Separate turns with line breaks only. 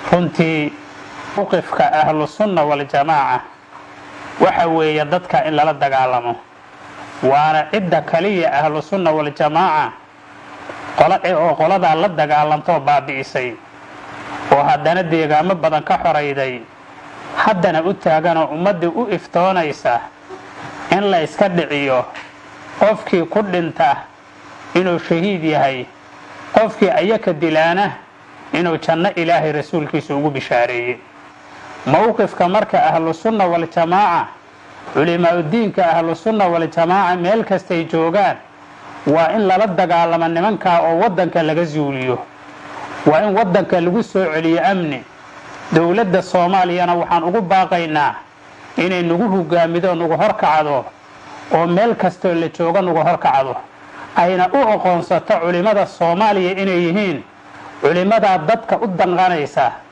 runtii mowqifka ahlusunna waljamaaca waxa weeye dadka in lala dagaalamo waana cidda kaliya ahlusunna waljamaaca oo qoladaa la dagaalantoo baabi'isay oo haddana deegaamo badan ka xorayday haddana u taaganoo ummaddii u iftoonaysa in la yska dhiciyo qofkii ku dhinta inuu shahiid yahay qofkii ayaka dilaana inuu janno ilaahay rasuulkiisa ugu bishaareeyey mowqifka marka ahlusunna waljamaaca culimaaudiinka ahlusunna waljamaaca meel kastay joogaan waa in lala dagaalamo nimankaa oo waddanka laga zuuliyo waa in waddanka lagu soo celiyo amni dowladda soomaaliyana waxaan ugu baaqaynaa inay nagu hogaamido nagu horkacdo oo meel kastoo la joogo nagu horkacdo ayna u aqoonsato culimmada soomaaliya inay yihiin culimmadaa dadka u danqanaysa